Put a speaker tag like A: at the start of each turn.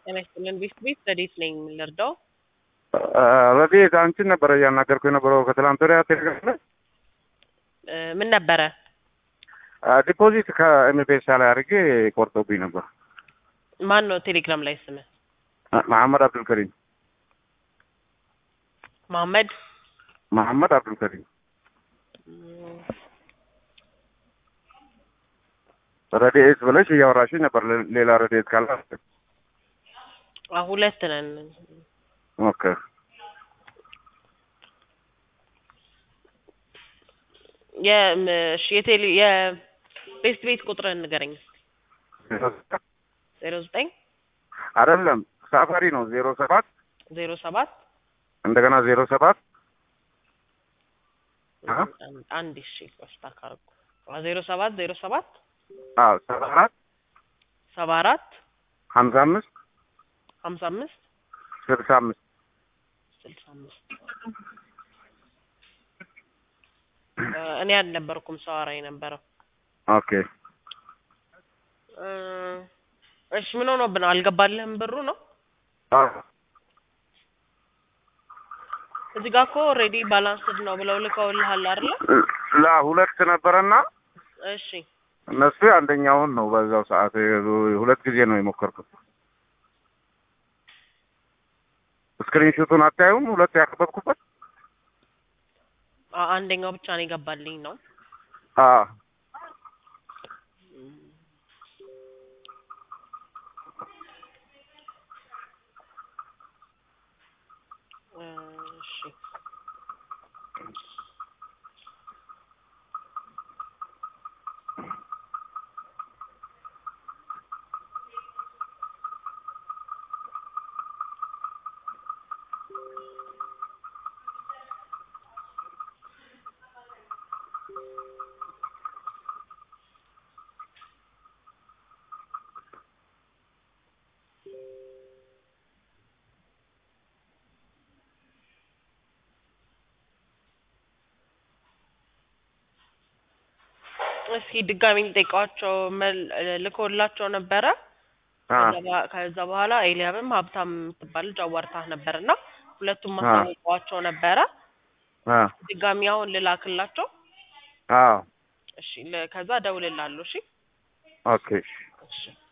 A: ጤና ይስጥልን ቤት ቤት ረዴት ነኝ የምንረዳው
B: ረዴት አንቺን ነበረ እያናገርኩ የነበረው ከትላንት ወዲያ ቴሌግራም ላይ
A: እ ምን ነበረ?
B: ዲፖዚት ከኤምፔሳ ላይ አድርጌ ቆርጦብኝ ነበር።
A: ማን ነው ቴሌግራም ላይ ስምህ?
B: መሐመድ አብዱልከሪም
A: መሐመድ
B: መሐመድ አብዱልከሪም
A: እም፣
B: ረዴት ብለሽ እያወራሽኝ ነበር። ሌላ ረዴት ካለ
A: አ ሁለት ነን።
B: ኦኬ
A: የም እሺ የቴሌ የቤስት ቤት ቁጥርህን ንገረኝ። ዜሮ ዘጠኝ
B: አይደለም ሳፋሪ ነው ዜሮ ሰባት
A: ዜሮ ሰባት
B: እንደገና ዜሮ ሰባት አ?
A: አንድ እሺ ቆስታ ካርኩ ዜሮ ሰባት ዜሮ ሰባት
B: አዎ ሰባ አራት
A: ሰባ አራት
B: ሀምሳ አምስት
A: ሀምሳ አምስት
B: ስልሳ አምስት
A: ስልሳ አምስት እ እኔ አልነበርኩም ሰው አወራ የነበረው
B: ኦኬ
A: እ እሺ ምን ሆኖብህ ነው? አልገባልህም ብሩ ነው?
B: አዎ
A: እዚህ ጋር እኮ ኦልሬዲ ባላንስድ ነው ብለው ልከውልሃል አይደለ?
B: ላ ሁለት ነበረና
A: እሺ
B: እነሱ አንደኛውን ነው በዛው ሰዓት ሁለት ጊዜ ነው የሞከርኩት። ስክሪንሾቱን አታዩም? ሁለት ያከበብኩበት
A: አ- አንደኛው ብቻ ነው የገባልኝ ነው።
B: አዎ
A: እ እሺ እስኪ ድጋሚ ልጠይቃቸው መል- ልኮላቸው ነበረ።
B: አ
A: ከዛ በ- ከዛ በኋላ ኤልያብም ሀብታም የምትባል ልጅ አዋርታህ ነበር እና ሁለቱም
B: አ
A: ማሳወቋቸው ነበረ።
B: አ
A: ድጋሚ አሁን ልላክላቸው።
B: አዎ
A: እሺ ለ- ከዛ እደውልልሃለሁ። እሺ
B: ኦኬ
A: እሺ